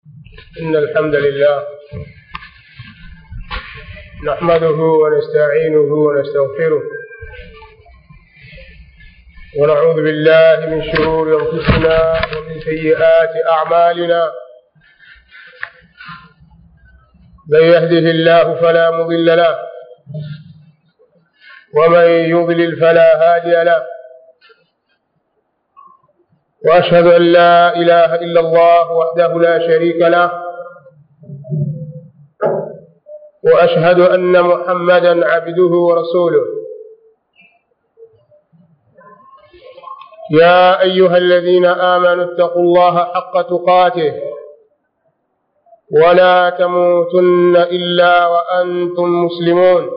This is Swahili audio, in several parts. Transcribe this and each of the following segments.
إن الحمد لله نحمده ونستعينه ونستغفره ونعوذ بالله من شرور أنفسنا ومن سيئات أعمالنا من يهده الله فلا مضل له ومن يضلل فلا هادي له واشهد ان لا اله الا الله وحده لا شريك له واشهد ان محمدا عبده ورسوله يا ايها الذين امنوا اتقوا الله حق تقاته ولا تموتن الا وانتم مسلمون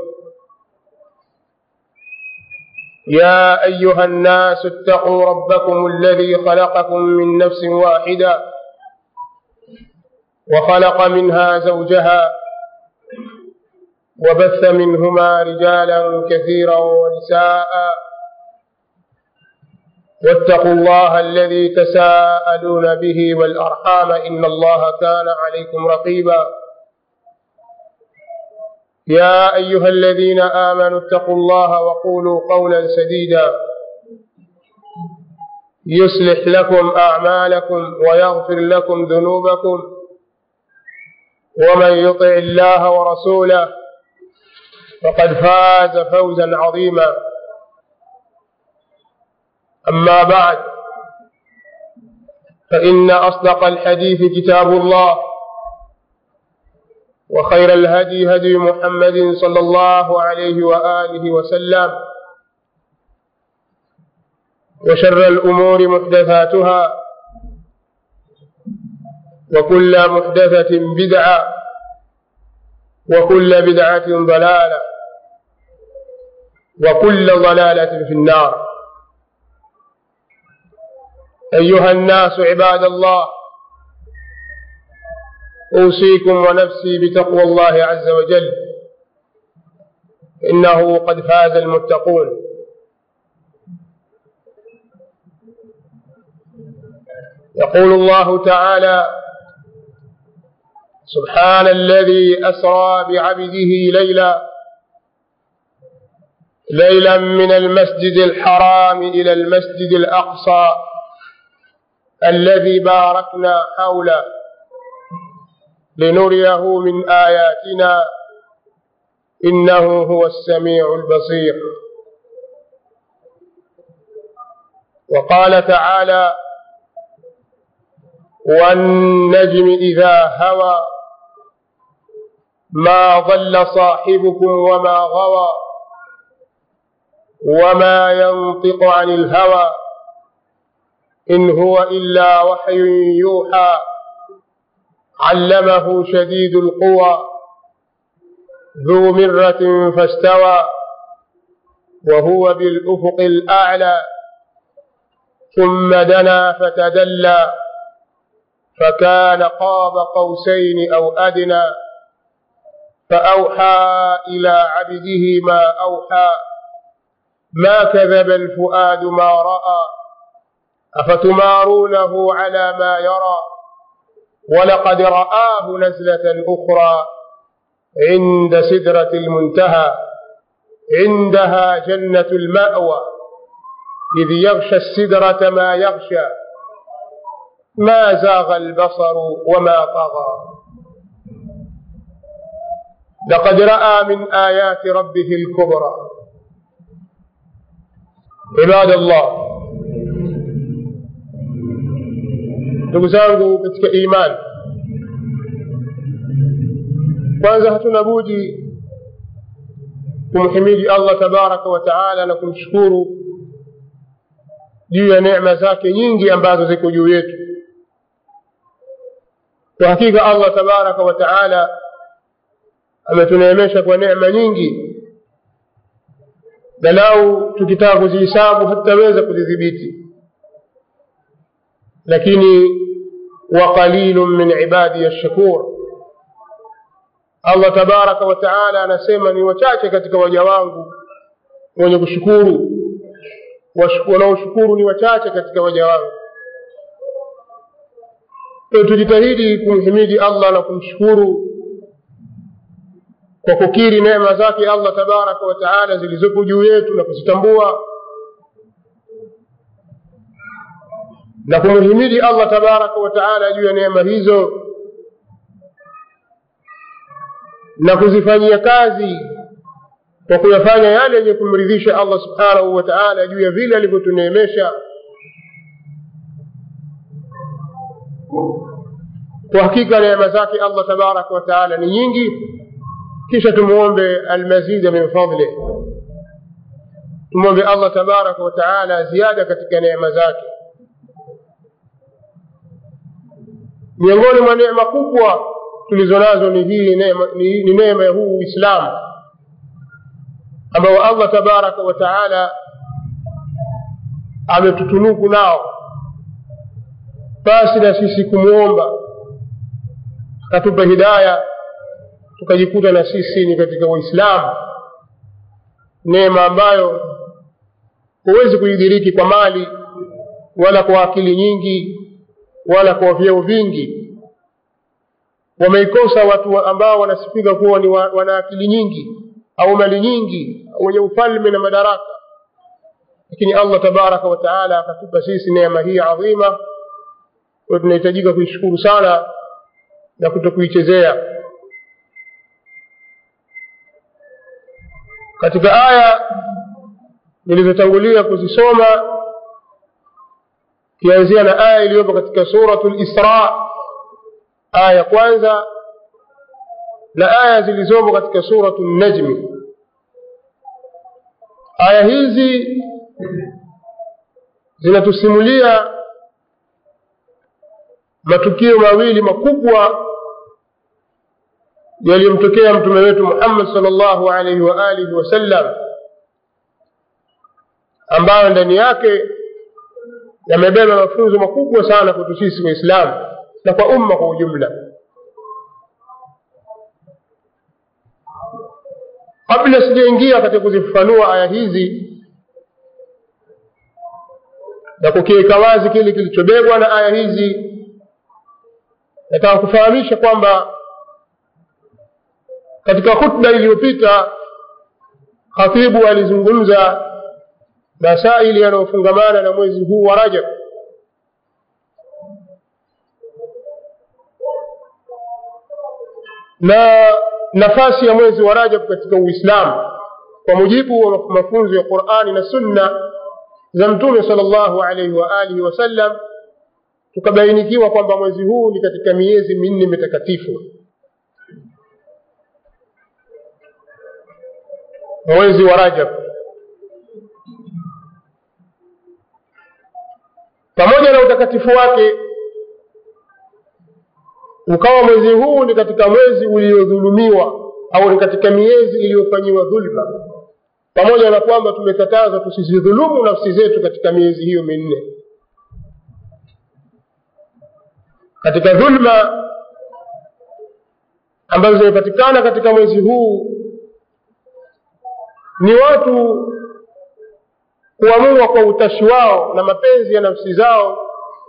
يا ايها الناس اتقوا ربكم الذي خلقكم من نفس واحده وخلق منها زوجها وبث منهما رجالا كثيرا ونساء واتقوا الله الذي تساءلون به والارحام ان الله كان عليكم رقيبا يا ايها الذين امنوا اتقوا الله وقولوا قولا سديدا يصلح لكم اعمالكم ويغفر لكم ذنوبكم ومن يطع الله ورسوله فقد فاز فوزا عظيما اما بعد فان اصدق الحديث كتاب الله وخير الهدي هدي محمد صلى الله عليه واله وسلم وشر الامور محدثاتها وكل محدثه بدعه وكل بدعه ضلاله وكل ضلاله في النار ايها الناس عباد الله اوصيكم ونفسي بتقوى الله عز وجل انه قد فاز المتقون يقول الله تعالى سبحان الذي اسرى بعبده ليلا ليلا من المسجد الحرام الى المسجد الاقصى الذي باركنا حوله لنريه من آياتنا إنه هو السميع البصير وقال تعالى والنجم إذا هوى ما ضل صاحبكم وما غوى وما ينطق عن الهوى إن هو إلا وحي يوحى علمه شديد القوى ذو مرة فاستوى وهو بالأفق الأعلى ثم دنا فتدلى فكان قاب قوسين أو أدنى فأوحى إلى عبده ما أوحى ما كذب الفؤاد ما رأى أفتمارونه على ما يرى ولقد رآه نزلة أخرى عند سدرة المنتهى عندها جنة المأوى إذ يغشى السدرة ما يغشى ما زاغ البصر وما طغى لقد رأى من آيات ربه الكبرى عباد الله ndugu zangu katika imani kwanza hatuna budi kumhimidi allah tabaraka wa taala na kumshukuru juu ya neema zake nyingi ambazo ziko juu yetu kwa hakika allah tabaraka wa taala ametuneemesha kwa neema nyingi na lau tukitaka kuzihisabu hatutaweza kuzidhibiti lakini waqalilun min ibadi yashkur allah tabaraka wa taala anasema ni wachache katika waja wangu wenye kushukuru wanaoshukuru ni wachache katika waja wangu kwa tujitahidi kumhimidi allah na kumshukuru kwa kukiri neema zake allah tabaraka wa taala zilizopo juu yetu na kuzitambua na kumhimidi allah tabaraka wa taala juu ya neema hizo na kuzifanyia kazi kwa kuyafanya yale yenye kumridhisha allah subhanahu wa taala juu ya vile alivyotuneemesha kwa hakika neema zake allah tabaraka wa taala ni nyingi kisha tumwombe almazida min fadlih tumwombe allah tabaraka wa taala ziada katika neema zake miongoni mwa neema kubwa tulizo nazo ni hii neema, ni, ni neema ya huu uislamu ambao allah tabaraka wa taala ametutunuku nao basi na sisi kumwomba akatupa hidaya tukajikuta na sisi ni katika uislamu neema ambayo huwezi kuidhiriki kwa mali wala kwa akili nyingi wala kwa vyeo vingi wameikosa watu ambao wanasifika kuwa ni wa, wana akili nyingi au mali nyingi wenye ufalme na madaraka lakini allah tabaraka wa taala akatupa sisi neema hii adhima kwayo tunahitajika kuishukuru sana na kuto kuichezea katika aya nilizotangulia kuzisoma kianzia na aya iliyopo katika suratu lisra aya ya kwanza na aya zilizopo katika suratu najmi aya hizi zinatusimulia matukio mawili makubwa yaliyomtokea mtume wetu muhammad sal llahu alaihi wa alihi wasallam ambayo ndani yake yamebeba mafunzo makubwa sana kwetu sisi waislamu na kwa umma kwa ujumla kabla sijaingia katika kuzifafanua aya hizi na kukiweka wazi kile kilichobebwa na aya hizi nataka kufahamisha kwamba katika khutba iliyopita khatibu alizungumza masaili yanayofungamana na mwezi huu wa rajab na nafasi ya mwezi wa rajab katika uislamu kwa mujibu wa mafunzo ya qurani na sunna za mtume sal llahu alaihi wa alihi wasallam tukabainikiwa kwamba mwezi huu ni katika miezi minne mitakatifu mwezi wa rajab pamoja na utakatifu wake ukawa mwezi huu ni katika mwezi uliodhulumiwa au ni katika miezi iliyofanyiwa dhulma pamoja na kwamba tumekatazwa tusizidhulumu nafsi zetu katika miezi hiyo minne katika dhulma ambazo zimepatikana katika mwezi huu ni watu kuamua kwa utashi wao na mapenzi ya nafsi zao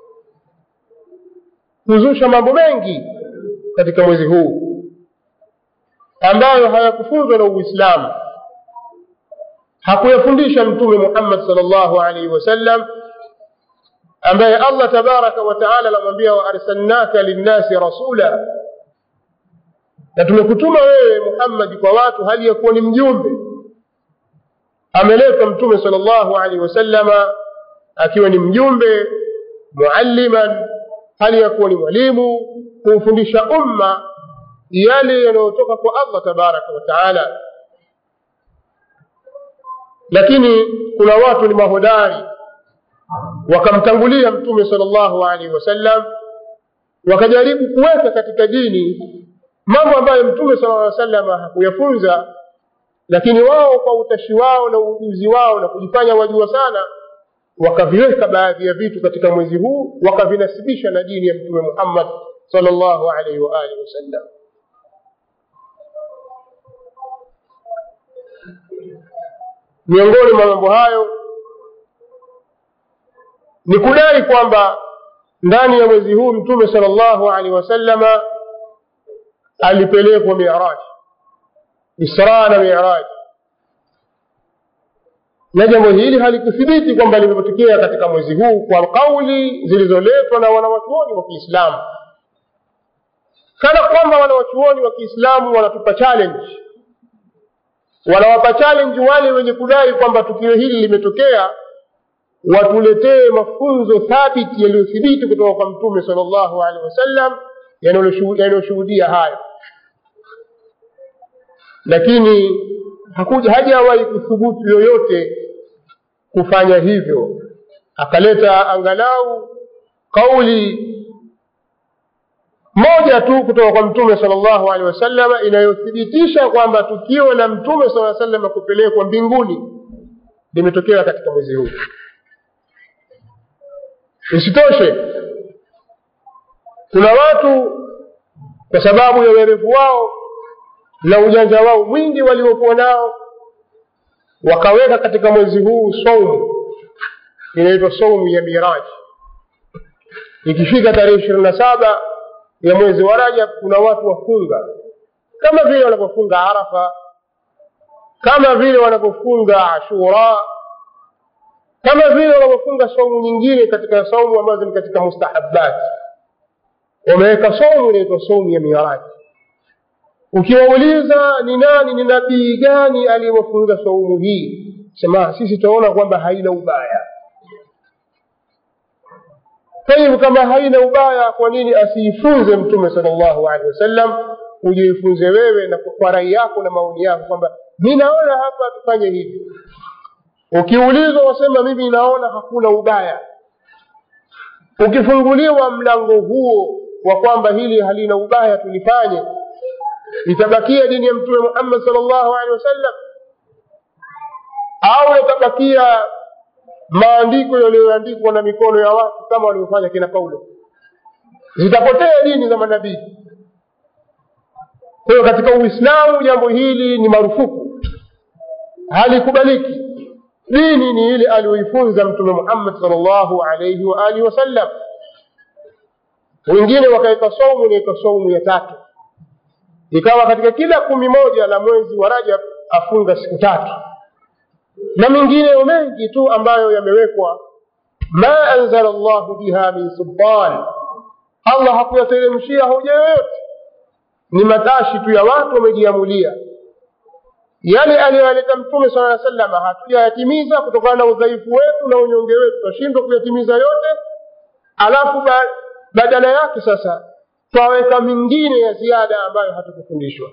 kuzusha mambo mengi katika mwezi huu ambayo hayakufunzwa na uislamu hakuyafundisha mtume muhammad sal llahu alaihi wasallam ambaye allah tabaraka wa taala anamwambia waarsalnaka linnasi rasula na tumekutuma wewe muhammadi kwa watu hali ya kuwa ni mjumbe ameletwa mtume sal llahu alaihi wasallama akiwa ni mjumbe mualliman hali ya kuwa ni mwalimu kumfundisha umma yale yanayotoka kwa allah tabaraka wa taala lakini kuna watu ni mahodari wakamtangulia mtume sal llahu alaihi wasallam wakajaribu kuweka katika dini mambo ambayo mtume sala llaw salama hakuyafunza lakini wao kwa utashi wao na ujuzi wao na kujifanya wajua sana wakaviweka baadhi ya vitu katika mwezi huu wakavinasibisha na dini ya mtume muhammad sal llahu alaihi waalihi wasallam miongoni mwa mambo hayo ni kudai kwamba ndani ya mwezi huu mtume sala llahu alehi wasallama alipelekwa miraj isra na miraj na jambo hili halikuthibiti kwamba limetokea katika mwezi huu kwa kauli zilizoletwa na wanawachuoni wa kiislamu kana kwamba wanawachuoni wa kiislamu wanatupa challenge wanawapa challenge wale wenye kudai kwamba tukio hili limetokea watuletee mafunzo thabiti yaliyothibiti kutoka kwa mtume sal llahu alehi wasallam yanayoshuhudia hayo lakini hakuja hajawahi kuthubutu yoyote kufanya hivyo akaleta angalau kauli moja tu kutoka kwa mtume sal llahu alehi wasallam inayothibitisha kwamba tukio la mtume saa salama kupelekwa mbinguni limetokea katika mwezi huu isitoshe kuna watu kwa sababu ya uerevu wao na ujanja wao mwingi waliokuwa nao wakaweka katika mwezi huu saumu inaitwa saumu ya miraji ikifika tarehe ishirini na saba ya mwezi wa rajab kuna watu wafunga kama vile wanavyofunga arafa kama vile wanavyofunga ashura kama vile wanavyofunga saumu nyingine katika saumu ambazo ni katika mustahabat wameweka saumu inaitwa saumu ya miraji ukiwauliza ni nani ni nabii gani aliyewafunga saumu hii sema sisi tunaona kwamba haina ubaya kwa hivyo kama haina ubaya kwa nini asiifunze mtume sal llahu alehi wasallam ujiifunze wewe na kwa rai yako na maoni yako kwamba mi naona hapa tufanye hivi ukiulizwa wasema mimi naona hakuna ubaya ukifunguliwa mlango huo wa kwamba hili halina ubaya tulifanye itabakia dini ya mtume muhammad sal llahu alehi wasallam au yatabakia maandiko yaliyoandikwa na mikono ya watu kama walivyofanya kina paulo zitapotea dini za manabii kwa hiyo katika uislamu jambo hili ni marufuku halikubaliki dini ni ile aliyoifunza mtume muhammad sal llahu alaihi waalihi wasallam wengine wakaweka saumu inaitwa saumu ya tatu ikawa katika kila kumi moja la mwezi wa rajab afunga siku tatu na mengineyo mengi tu ambayo yamewekwa ma anzala llahu biha min sultan allah hakuyateremshia hoja yoyote ni matashi tu ya watu wamejiamulia yale aliyoyaleta mtume sala aa salama hatujayatimiza kutokana na udhaifu wetu na unyonge wetu twashindwa kuyatimiza yote alafu ba, badala yake sasa twaweka mingine ya ziada ambayo hatukufundishwa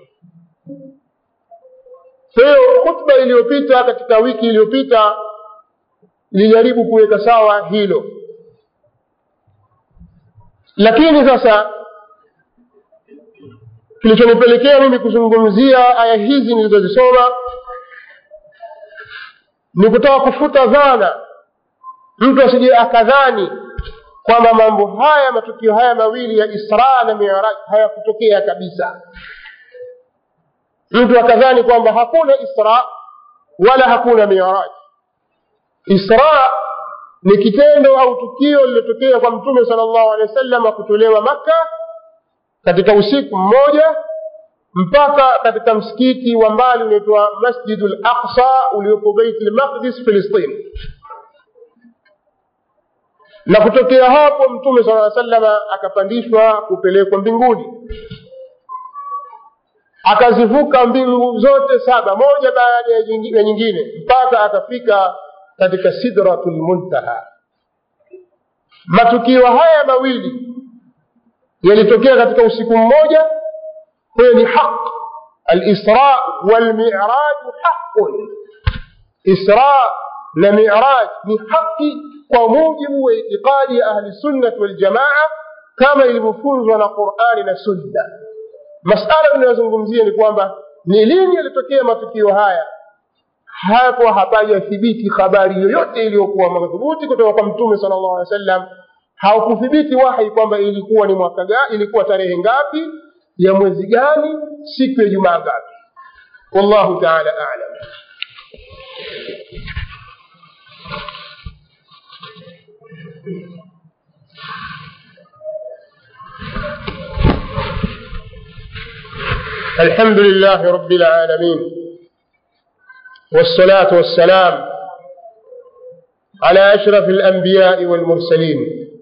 kwa hiyo khutba iliyopita katika wiki iliyopita ilijaribu kuweka sawa hilo lakini sasa kilichonipelekea mimi kuzungumzia aya hizi nilizozisoma ni kutaka kufuta dhana mtu asije akadhani kwamba mambo haya matukio haya mawili ya isra na miraj hayakutokea kabisa mtu akadhani kwamba hakuna isra wala hakuna miraj isra ni kitendo au tukio lililotokea kwa mtume sala llahu alehi wa sallam kutolewa makka katika usiku mmoja mpaka katika msikiti wa mbali unaitwa masjidu laqsa uliopo beit lmaqdis filistini na kutokea hapo mtume sala salama akapandishwa kupelekwa mbinguni akazivuka mbingu zote saba moja baada ya nyingine mpaka akafika katika sidratu lmuntaha matukio haya mawili yalitokea katika usiku mmoja huyo ni haq alisra walmiraju haqun isra na miraj ni haki kwa mujibu wa itiqadi ya ahli sunnati waljamaa kama ilivyofunzwa na qurani na sunna masala tunayozungumzia ni kwamba ni lini yalitokea matukio haya hapo hapajathibiti habari yoyote iliyokuwa madhubuti kutoka kwa mtume sala llahu alehi wa sallam haukuthibiti wahi kwamba ilikuwa ni mwaka gani ilikuwa tarehe ngapi ya mwezi gani siku ya jumaa ngapi wallahu taala alam الحمد لله رب العالمين والصلاة والسلام على أشرف الأنبياء والمرسلين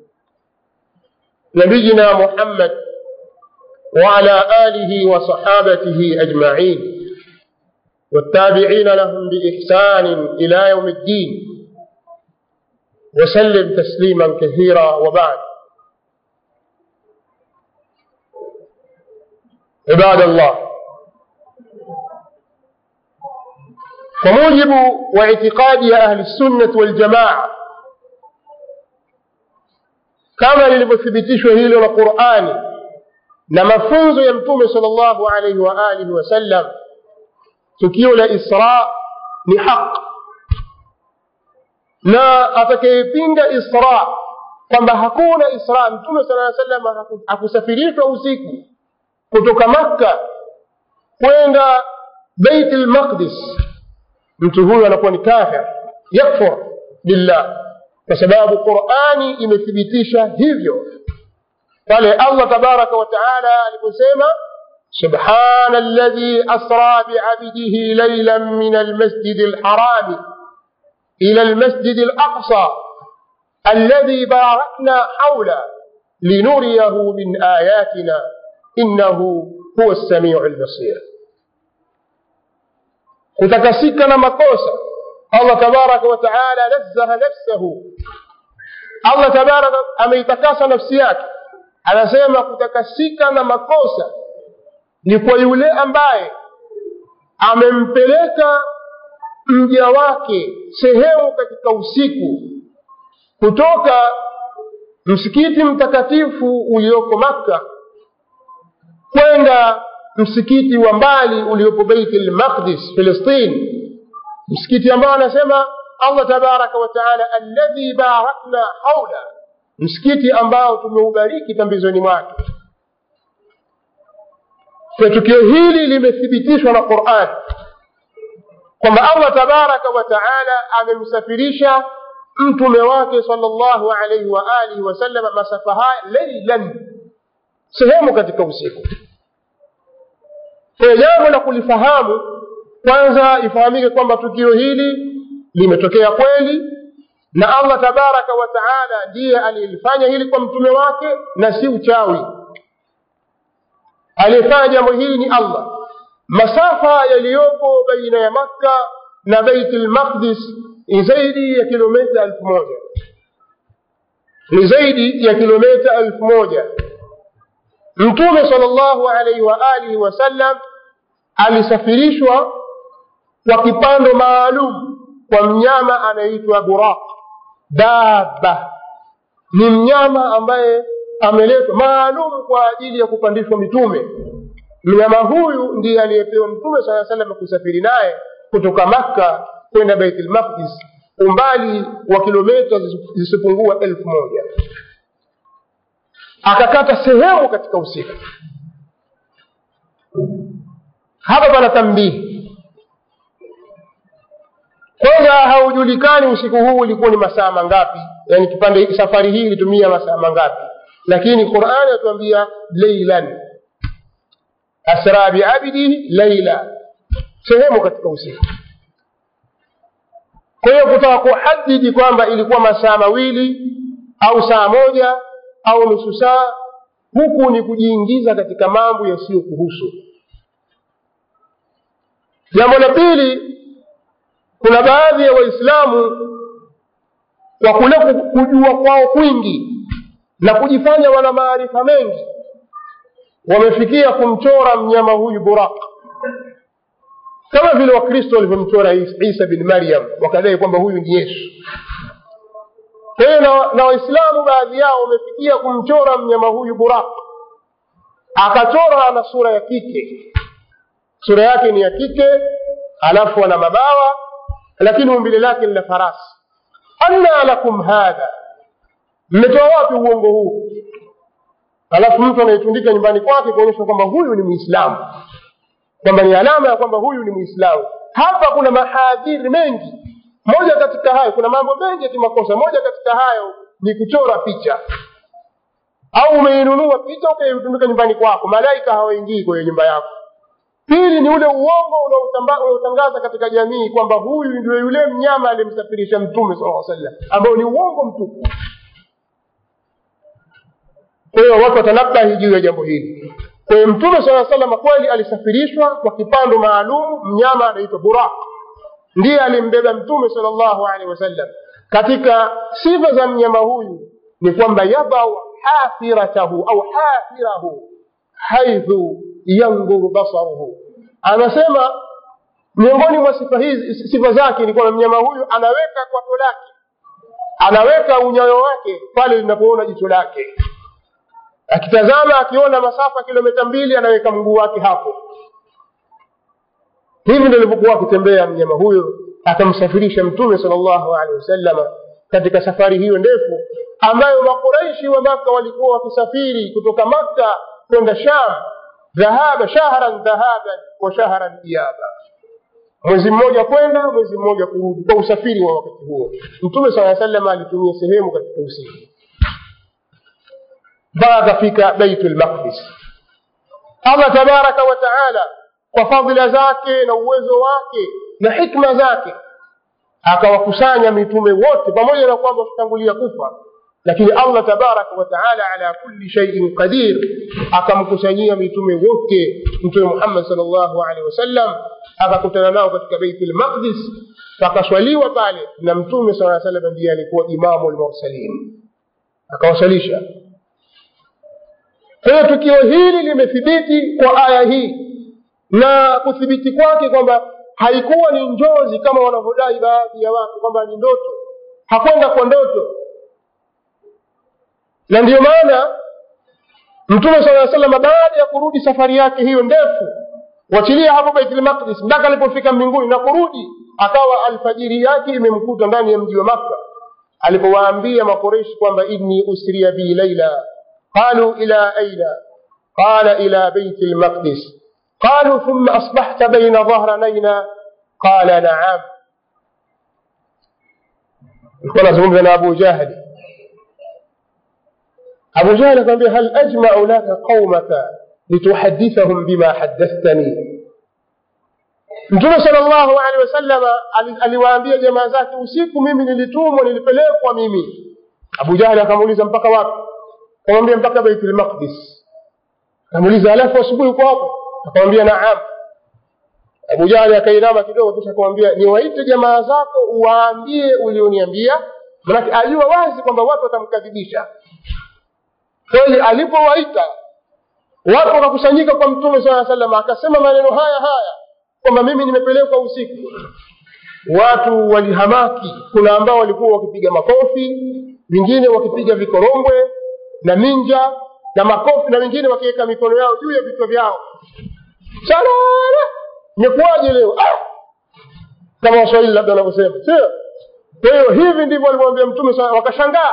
نبينا محمد وعلى آله وصحابته أجمعين والتابعين لهم بإحسان إلى يوم الدين وسلم تسليما كثيرا وبعد عباد الله وموجب واعتقاد أهل السنة والجماعة kama lilivyothibitishwa hilo na qurani na mafunzo ya mtume sal llahu alaihi wa alihi wasallam tukio la isra ni haq na atakayepinga isra kwamba hakuna isra mtume sala salam hakusafirishwa usiku kutoka makka kwenda beit lmaqdis mtu huyu anakuwa ni kafir yakfur billah kwa sababu qurani imethibitisha hivyo pale allah tabaraka wa taala aliposema سبحان الذي أسرى بعبده ليلا من المسجد الحرام إلى المسجد الأقصى الذي باركنا حوله لنريه من آياتنا إنه هو السميع البصير kutakasika na makosa allah tabaraka wataala nazzaha nafsahu allah tabaraka ameitakasa nafsi yake anasema kutakasika na makosa ni kwa yule ambaye amempeleka mja wake sehemu katika usiku kutoka msikiti mtakatifu ulioko makka kwenda msikiti wa mbali uliopo beiti lmaqdis filistin msikiti ambao anasema allah tabaraka wataala alladhi barakna haula msikiti ambao tumeubariki pambizoni mwake kwa tukio hili limethibitishwa na quran kwamba allah tabaraka wataala amemsafirisha mtume wake sal llahu alaihi waalihi wasallam masafa haya leilan sehemu katika usiku kwa jambo la kulifahamu kwanza ifahamike kwamba tukio hili limetokea kweli na allah tabaraka wa taala ndiye aliyelifanya hili kwa mtume wake na si uchawi aliyefanya jambo hili ni allah masafa yaliyopo baina ya makka na beiti lmaqdis ni zaidi ya kilomita elfu moja ni zaidi ya kilomita elfu moja mtume sal llahu alaihi waalihi wasallam alisafirishwa kwa kipando maalum kwa mnyama anayeitwa buraq daba ni mnyama ambaye ameletwa maalum kwa ajili ya kupandishwa mitume mnyama huyu ndiye aliyepewa mtume saa salam kusafiri naye kutoka makka kwenda beit lmaqdis umbali wa kilomita zisipungua elfu moja akakata sehemu katika usiku hapa pana tambihi kwanza haujulikani usiku huu ulikuwa ni masaa mangapi yani kipande safari hii ilitumia masaa mangapi lakini qurani atuambia leilan asra biabdihi laila sehemu katika usiku kwa hiyo kutaka kuhadidi kwamba ilikuwa masaa mawili au saa moja au nusu saa huku ni kujiingiza katika mambo yasiyokuhusu jambo la pili kuna baadhi ya waislamu kwa kule kujua kwao kwingi na kujifanya wana maarifa mengi wamefikia kumchora mnyama huyu buraq kama vile wakristo walivyomchora isa bin maryam wakadai kwamba huyu ni yesu kwa hiyo na, na waislamu baadhi yao wamefikia kumchora mnyama huyu buraq akachora na sura ya kike sura yake ni ya kike alafu ana mabawa lakini umbile lake ni la farasi anna lakum hadha mmetoa wapi uongo huu alafu mtu anaitundika nyumbani kwake kuonyesha kwamba huyu ni mwislamu kwamba ni alama ya kwamba huyu ni mwislamu hapa kuna mahadhiri mengi moja katika hayo kuna mambo mengi ya kimakosa moja katika hayo ni kuchora picha au umeinunua picha ukaitundika nyumbani kwako malaika hawaingii kwenye nyumba yako pili ni ule uongo unaotamba- unaotangaza katika jamii kwamba huyu ndio yule mnyama aliyemsafirisha mtume sala sallam ambao ni uongo mtupu kwa hiyo watu watanabahi juu ya jambo hili kwa hiyo mtume saa salama kweli alisafirishwa kwa kipando maalum mnyama anaitwa burak ndiye alimbeba mtume sal llahu alehi wasallam katika sifa za mnyama huyu ni kwamba yadau hafiratahu au hafirahu haithu yandhuru basaruhu anasema miongoni mwa sifa hizi sifa zake ni kwamba mnyama huyu anaweka kwato lake anaweka unyayo wake pale linapoona jicho lake akitazama akiona masafa kilomita mbili anaweka mguu wake hapo hivi ndio alivyokuwa akitembea mnyama huyo akamsafirisha mtume sal llahu alehi wasalama katika safari hiyo ndefu ambayo makuraishi wa maka walikuwa wakisafiri kutoka makka kwenda sham dhahaba shahran dhahaban wa shahran iyaba mwezi mmoja kwenda mwezi mmoja kurudi kwa usafiri wa wakati huo mtume saa salam alitumia sehemu katika usiku mpaka akafika baitul maqdis allah tabaraka wa taala kwa fadhila zake na uwezo wake na hikma zake akawakusanya mitume wote pamoja na kwamba wakitangulia kufa lakini allah tabaraka wa taala ala kulli shaiin qadir akamkusanyia mitume wote mtume muhammad sal llahu alehi wasallam akakutana nao katika beitul maqdis pakaswaliwa pale na mtume saa salam ndiye alikuwa imamu lmursalin akawasalisha kwa hiyo tukio hili limethibiti kwa aya hii na kuthibiti kwake kwamba haikuwa ni njozi kama wanavyodai baadhi ya watu kwamba ni ndoto hakwenda kwa ndoto na ndiyo maana mtume saa salama baada ya kurudi safari yake hiyo ndefu wachilia hapo baitul maqdis mpaka alipofika mbinguni na kurudi akawa alfajiri yake imemkuta ndani ya mji wa makka alipowaambia makoreshi kwamba inni usriya bi laila qalu ila aina qala ila baiti lmaqdis qalu thumma asbahta baina dhahranayna qala naam alikuwa anazungumza na abu jahli abu jahli akamwambia hal ajmau laka qaumaka lituhadithahum bima haddathtani mtume sal llahu alehi wasalama aliwaambia jamaa zake usiku mimi nilitumwa nilipelekwa mimi abu jahli akamuuliza mpaka wapi akamwambia mpaka baitul maqdis akamuuliza alafu asubuhi uko hapo akamwambia naam abu jahli akainama kidogo kisha akamwambia niwaite jamaa zako uwaambie ulioniambia manake ajua wazi kwamba watu watamkadhibisha kweli alipowaita watu wakakusanyika kwa mtume saa salam akasema maneno haya haya kwamba mimi nimepelekwa usiku watu walihamaki kuna ambao walikuwa wakipiga makofi wengine wakipiga vikorongwe na minja na makofi na wengine wakiweka mikono yao juu ya vichwa vyao salala imekuwaje leo ah! kama waswahili labda wanavyosema sio kwa hiyo hivi ndivyo walimwambia mtume wakashangaa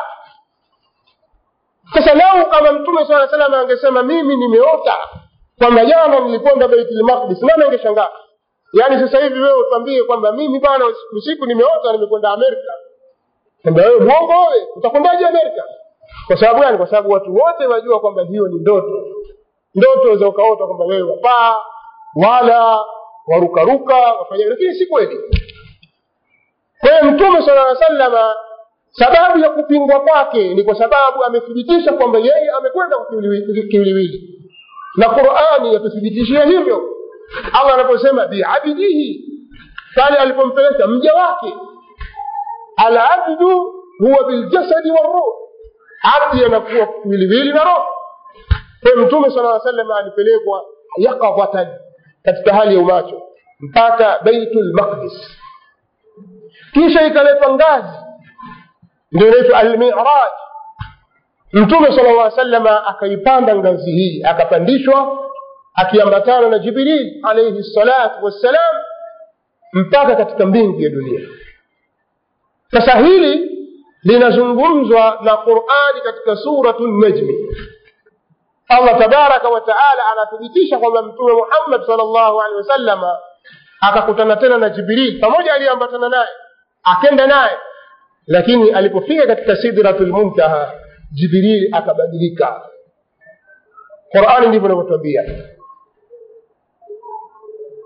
sasa lau kama mtume saa salam angesema mimi nimeota kwamba jana nilikwenda baitul maqdis nani angeshangaa yaani sasa hivi wewe utwambie kwamba mimi bana usiku nimeota nimekwenda amerika kwamba wewe mwongo wewe utakwendaje amerika kwa sababu gani kwa sababu watu wote wajua kwamba hiyo ni ndoto ndoto za ukaota kwamba wewe wapaa wala warukaruka wafanya lakini si kweli kwa hiyo mtume sala aa salama sababu ya kupingwa kwake ni kwa sababu amethibitisha kwamba yeye amekwenda kiwiliwili na qurani yatuthibitishia hivyo allah anaposema biabidihi pale alipompeleka mja wake alabdu huwa biljasadi waruh abdi anakuwa kiwiliwili na roho kwa mtume sala aa salam alipelekwa yaqadhatan katika hali ya umacho mpaka baitul maqdis kisha ikaletwa ngazi ndio inaitwa almiraj mtume sala llah salama akaipanda ngazi hii akapandishwa akiambatana na jibril alaihi salatu wassalam mpaka katika mbingu ya dunia sasa hili linazungumzwa na qurani katika suratu najmi allah tabaraka wa taala anathibitisha kwamba mtume muhammad sal llahu alehi wasallama akakutana tena na jibril pamoja aliyeambatana naye akenda naye lakini alipofika katika sidratul muntaha jibril akabadilika qurani ndivyo inavyotwambia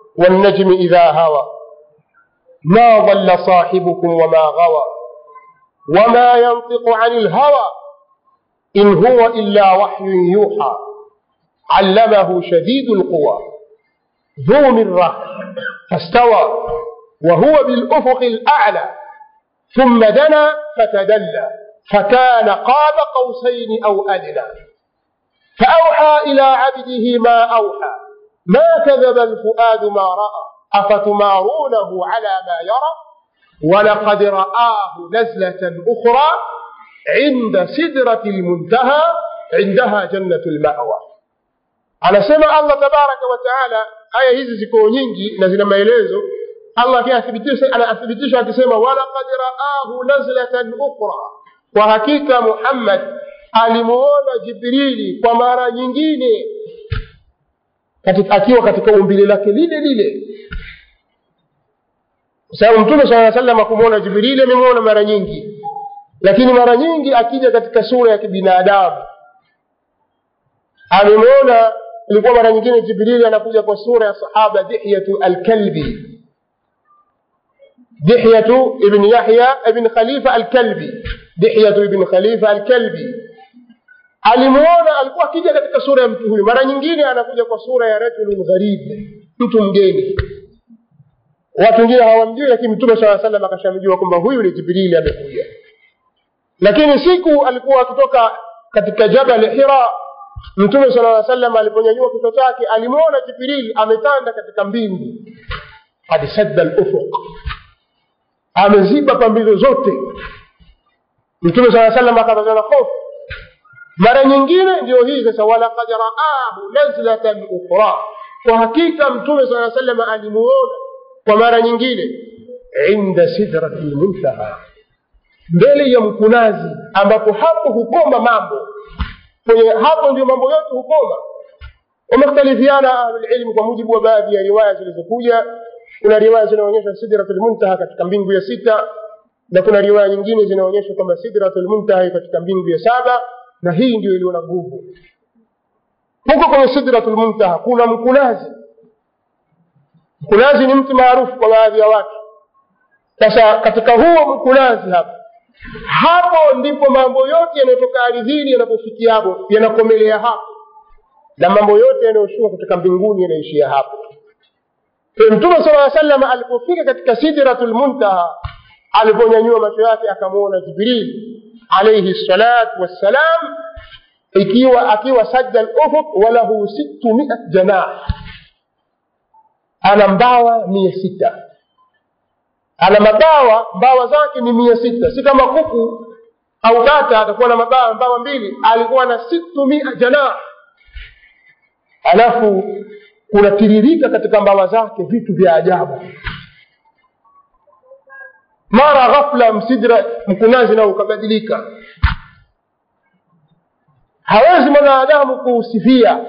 والنجم إذا هوى ما ضل صاحبكم وما غوى وما ينطق عن الهوى إن هو إلا وحي يوحى علمه شديد القوى ذو مرة فاستوى وهو بالأفق الأعلى ثم دنا فتدلى فكان قاب قوسين أو أدنى فأوحى إلى عبده ما أوحى ما كذب الفؤاد ما رأى أفتمارونه على ما يرى ولقد رآه نزلة أخرى عند سدرة المنتهى عندها جنة المأوى anasema allah tabaraka wataala aya hizi ziko nyingi na zina maelezo allah anathibitisha akisema walaqad raahu nazlatan ukhra kwa hakika muhammad alimuona jibrili kwa mara nyingine katika, akiwa katika umbile lake lile lile kwa sababu mtume saa salam akumwona jibrili amemwona mara nyingi lakini mara nyingi akija katika sura ya kibinadamu amemwona ilikuwa mara nyingine jibrili anakuja kwa sura ya sahaba dihyatu alkalbi dihyatu ibn yahya ibn khalifa alkalbi dihyatu ibn khalifa alkalbi alimuona alikuwa akija katika sura ya mtu huyu mara nyingine anakuja kwa sura ya rajulun gharib mtu mgeni watu wengine hawamjui lakini mtume saa salam akashamjua kwamba huyu ni jibrili amekuja lakini siku alikuwa akitoka katika jabal hira mtume sala aa salam aliponyanyua kichwa chake alimwona jibril ametanda katika mbingu qad sadda lufuq ameziba pambizo zote mtume saa salam akapatwa na hofu mara nyingine ndio hii sasa walaqad raahu nazlatan ukhra kwa hakika mtume saa salam alimuona kwa mara nyingine inda sidrati lmuntaha mbele ya mkunazi ambapo hapo hukoma mambo kwenye hapo ndio mambo yote hukoma wamekhtalifiana ahlulilmu kwa mujibu wa baadhi ya riwaya zilizokuja kuna riwaya zinaonyesha sidratul muntaha katika mbingu ya sita na kuna riwaya nyingine zinaonyesha kwamba sidratul muntaha katika mbingu ya saba na hii ndio iliyo na nguvu huko kwenye sidratul muntaha kuna mkunazi mkunazi ni mti maarufu kwa baadhi ya watu sasa katika huo mkunazi hapa hapo ndipo mambo yote yanayotoka ardhini yanapofikia hapo yanakomelea hapo na mambo yote yanayoshuka kutoka mbinguni yanaishia hapo mtume sala aa salam alipofika katika sidratul muntaha aliponyanyua macho yake akamwona jibril alaihi salatu wassalam ikiwa akiwa sajda lufuk walahu sittu miat janah ana mbawa mia sita ana mabawa mbawa zake ni mia sita si kama kuku au bata atakuwa na mabawa mbawa mbili alikuwa na situ mia janah alafu kunatiririka katika mbawa zake vitu vya ajabu mara ghafla msidra mkunazi nao ukabadilika hawezi mwanadamu kuusifia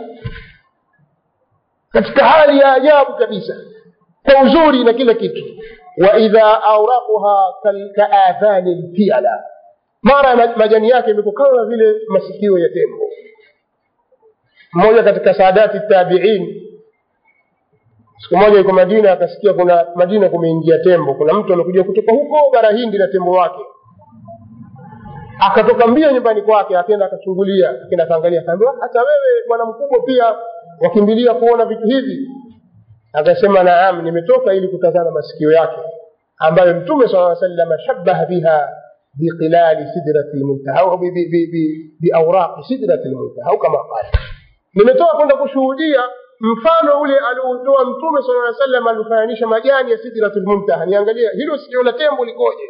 katika hali ya ajabu kabisa kwa uzuri na kila kitu waidha auraquha kaathani lfiala mara majani yake imekuwa kama vile masikio ya tembo mmoja katika saadati tabiin siku moja yuko madina akasikia kuna madina kumeingia tembo kuna mtu amekuja kutoka huko bara hindi na tembo wake akatoka mbio nyumbani kwake akaenda akachungulia akenda akaangalia akaambiwa hata wewe bwana mkubwa pia wakimbilia kuona vitu hivi akasema naam nimetoka ili kutazama masikio yake ambayo mtume saa salama shabaha biha biqilali sidrati lmuntaha au biauraqi sidrati lmuntaha au kama qala nimetoka kwenda kushuhudia mfano ule alioutoa mtume sala salam alifananisha majani ya sidratul muntaha niangalia hilo sikio la tembo likoje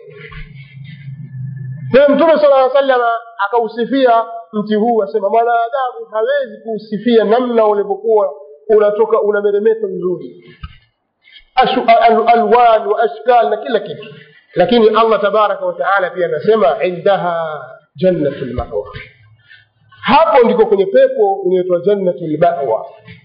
kwa mtume sala salama akausifia mti huu asema mwanadamu hawezi kuusifia namna ulivyokuwa unatoka unameremeta vizuri alwan wa ashkal na kila kitu lakini allah tabaraka wataala pia anasema indaha jannatu lmawa hapo ndiko kwenye pepo inaitwa jannatu lmawa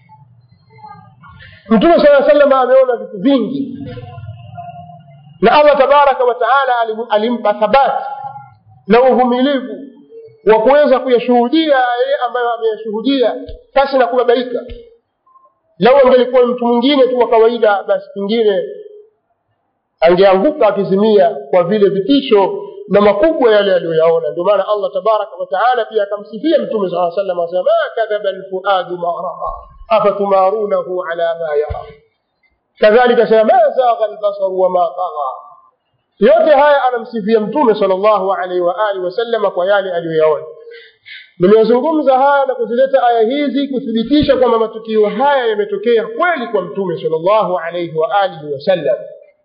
mtume saa salama ameona vitu vingi na allah tabaraka wataala alimpa thabati na uvumilivu wa kuweza kuyashuhudia yale ambayo ameyashuhudia pasi na kubabaika lau angelikuwa mtu mwingine tu wa kawaida basi pengine angeanguka akizimia kwa vile vitisho na makubwa yale aliyoyaona ndio maana allah tabaraka wataala pia akamsifia mtume saa salam asema ma kadhaba lfuadu ma raa afatumarunahu ala ma yara kadhalika sema ma zagha lbasaru wama tagha yote haya anamsifia mtume sal llahu alaihi waalihi wasalama kwa yale aliyoyaona nimezungumza haya na kuzileta aya hizi kuthibitisha kwamba matukio haya yametokea kweli kwa mtume sal llahu alaihi waalihi wasallam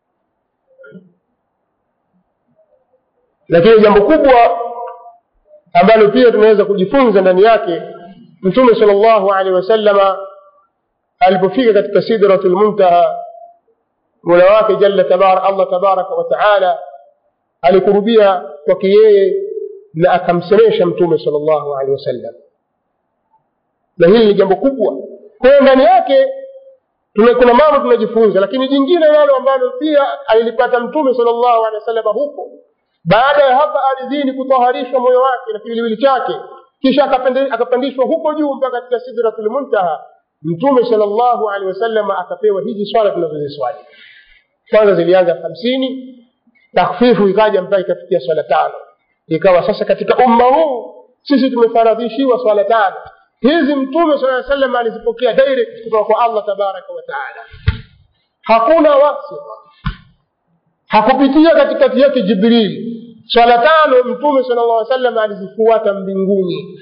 lakini jambo kubwa ambalo pia tunaweza kujifunza ndani yake mtume sal llahu alehi wasallama alipofika katika sidratu lmuntaha mola wake jalla tabar allah tabaraka wataala alikurubia kwake yeye na akamsemesha mtume sal llahu alehi wasallam na hili ni jambo kubwa kwa hiyo ndani yake tuna kuna mambo tunajifunza lakini jingine nalo ambalo pia alilipata mtume sal llahu alehi wasallam huko baada ya hapa ardhini kutaharishwa moyo wake na kiwiliwili chake kisha akapandishwa huko juu mpaka katika sidratul muntaha mtume sal llahu alehi wasallam akapewa hizi swala tunazoziswali kwanza zilianza hamsini takfifu ikaja mpaka ikafikia swala tano ikawa sasa katika umma huu sisi tumefaradhishiwa swala tano hizi mtume saa salam alizipokea direct kutoka kwa allah tabaraka wataala hakuna wasita hakupitia katikati yake jibrili swala tano mtume sala llah salam alizifuata mbinguni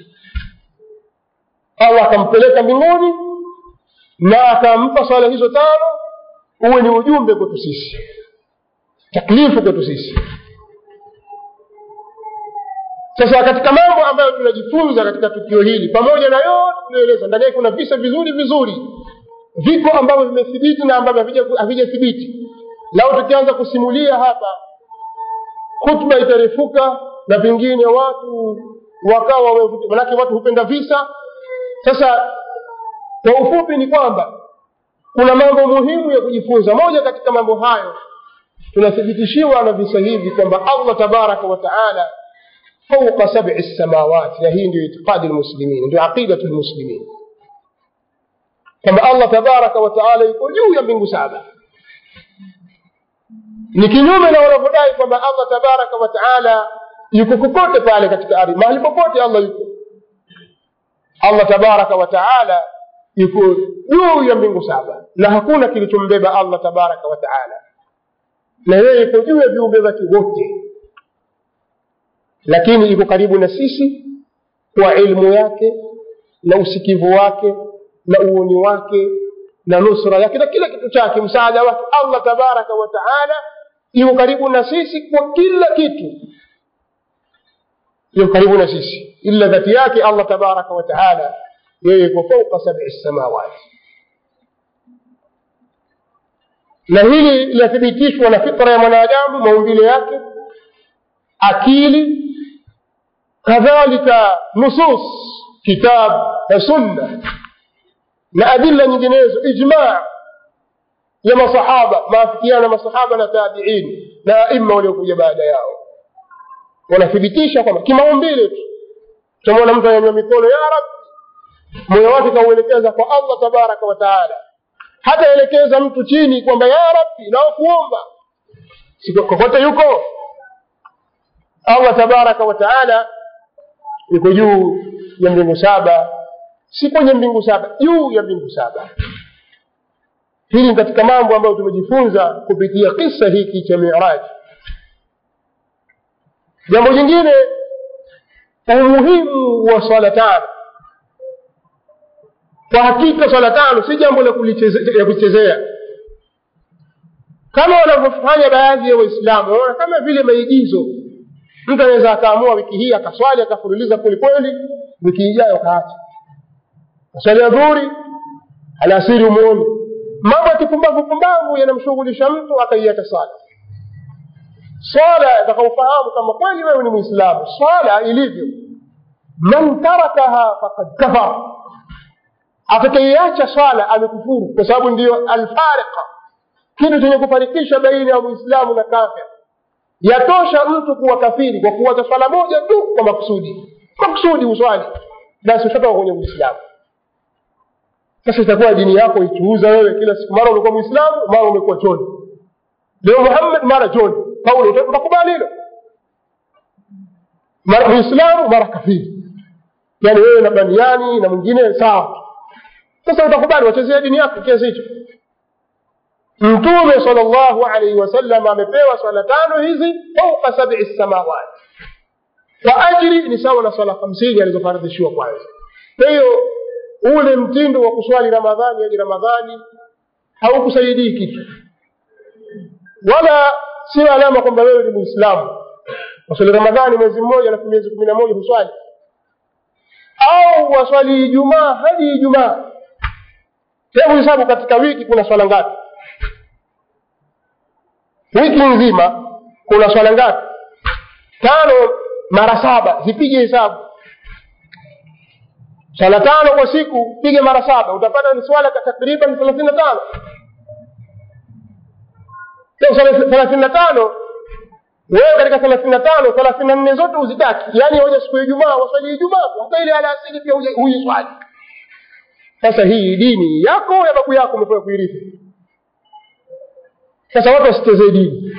allah akampeleka mbinguni na akampa swala hizo tano uwe ni ujumbe kwetu sisi taklifu kwetu sisi sasa katika mambo ambayo tunajifunza katika tukio hili pamoja na yote tunaeleza ndani yake kuna visa vizuri vizuri viko ambavyo vimethibiti na ambavyo havijathibiti lau tukianza kusimulia hapa khutba itarefuka na pengine watu wakawa manake watu hupenda visa sasa kwa ufupi ni kwamba kuna mambo muhimu ya kujifunza moja katika mambo hayo tunathibitishiwa na visa hivi kwamba allah tabaraka wataala fauqa sabi samawati na hii ndio itiqadi lmuslimin ndio aqidatu lmuslimin kwamba allah tabaraka wataala yuko juu ya mbingu saba ni kinyume na wanavyodai kwamba allah tabaraka wataala yuko kokote pale katika ardhi mahali popote allah yuko allah tabaraka wataala yuko juu ya mbingu saba na hakuna kilichombeba allah tabaraka wataala na yeye yuko juu ya viumbe vyake wote lakini iko karibu na sisi kwa ilmu yake na usikivu wake na uoni wake na nusra yake na kila kitu chake msaada wake allah tabaraka wataala yuko karibu na sisi kwa kila kitu yuko karibu na sisi ila dhati yake allah tabaraka wataala yeye yuko fauka sabi samawati na hili linathibitishwa na fitra ya mwanadamu maumbile yake akili kadhalika nusus kitab na sunna na adilla nyinginezo ijmaa ya masahaba maafikiana na masahaba na tabiin na aima waliokuja baada yao wanathibitisha kwamba kimaumbile tu utamwona mtu anyanyua mikono ya rabbi moyo wake kauelekeza kwa allah tabaraka wataala hataelekeza mtu chini kwamba ya rabbi naokuomba kokote yuko allah tabaraka wataala yuko juu ya mbingu saba si kwenye mbingu saba juu ya mbingu saba hili ni katika mambo ambayo tumejifunza kupitia kisa hiki cha miraji jambo jingine umuhimu wa swala tano kwa hakika swala tano si jambo la kuchezea kama wanavyofanya baadhi ya waislamu wanaona kama vile maigizo mtu anaweza akaamua wiki hii akaswali akafululiza kwelikweli wiki ijayo akaacha aswali ya dhuhuri alasiri umuoni mambo ya kipumbavu pumbavu yanamshughulisha mtu akaiacha swala swala atakaufahamu kama kweli wewe ni mwislamu swala ilivyo man tarakaha fakad kafar atakaiacha swala amekufuru kwa sababu ndiyo alfariqa kitu chenye kufarikisha baina ya muislamu na kafir yatosha mtu kuwa kafiri kwa kuwacha swala moja tu kwa makusudi makusudi uswali basi ushatoka kwenye uislamu sasa itakuwa dini yako ichuuza wewe kila siku mara umekuwa mwislamu mara umekuwa choni leo muhammad mara john paulo utakubali hilo mara muislamu mara kafiri yaani wewe na baniani na mwingine sawa sasa utakubali wachezea dini yako kiasi hicho mtume sal llahu alaihi wasallam amepewa swala tano hizi fauka sabii samawati kwa ajili ni sawa na swala hamsini alizofaradhishiwa kwanza kwa hiyo ule mtindo wa kuswali ramadhani hadi ramadhani haukusaidii kitu wala sio alama kwamba wewe ni muislamu waswali ramadhani mwezi mmoja alafu miezi kumi na moja huswali au waswali ijumaa hadi ijumaa hebu hesabu katika wiki kuna swala ngapi wiki nzima kuna swala ngapi tano mara saba zipige hesabu swala tano kwa siku pige mara saba utapata ni swala takriban thelathini na tano thelathini na tano wewe katika thelathini na tano thelathini na nne zote uzitaki yaani hoja siku ya ijumaa waswali ijumaa hata ile alasiri pia huiswali sasa hii dini yako ya babu yako umepewa kuirithi sasa watu wasichezee dini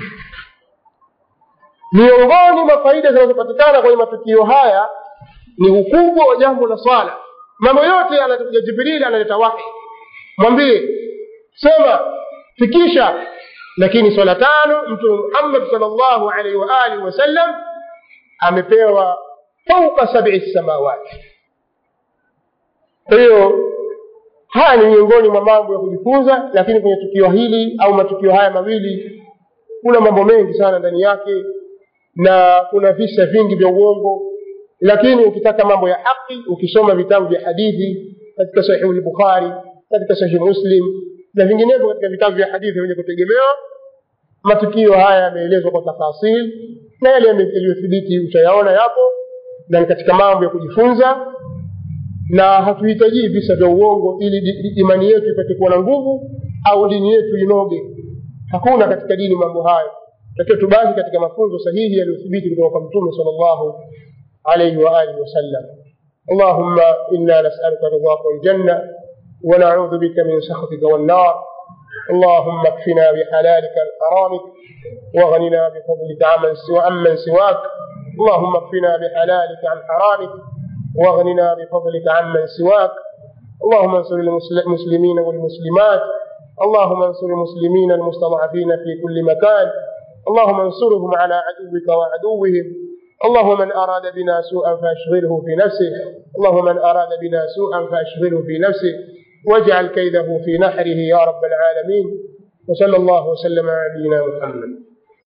miongoni mwa faida zinazopatikana kwenye matukio haya ni ukubwa wa jambo la swala mambo yote anatakuja jibrili analeta wahi mwambie sema fikisha lakini swala tano mtume muhammad sal llahu alaihi waalihi wasallam amepewa fauka sabii samawati kwa hiyo haya ni miongoni mwa mambo ya kujifunza lakini kwenye tukio hili au matukio haya mawili kuna mambo mengi sana ndani yake na kuna visa vingi vya uongo lakini ukitaka mambo ya haki ukisoma vitabu vya hadithi katika sahihu lbukhari katika sahihi muslim na vinginevyo katika vitabu vya hadithi vyenye kutegemewa matukio haya yameelezwa kwa tafasil na yale yaliyothibiti utayaona yapo na ni katika mambo ya kujifunza na hatuhitajii visa vya uongo ili imani yetu ipate kuwa na nguvu au dini yetu inoge hakuna katika dini mambo hayo takiwa tubaki katika mafunzo sahihi yaliyothibiti kutoka kwa mtume sal llahu عليه وآله وسلم اللهم إنا نسألك رضاك والجنة ونعوذ بك من سخطك والنار اللهم اكفنا بحلالك عن حرامك واغننا بفضلك عمن سوى عمن سواك اللهم اكفنا بحلالك عن حرامك واغننا بفضلك عمن سواك اللهم انصر المسلمين والمسلمات اللهم انصر المسلمين المستضعفين في كل مكان اللهم انصرهم على عدوك وعدوهم اللهم من أراد بنا سوءا فأشغله في نفسه اللهم من أراد بنا سوءا فأشغله في نفسه واجعل كيده في نحره يا رب العالمين وصلى الله وسلم على نبينا محمد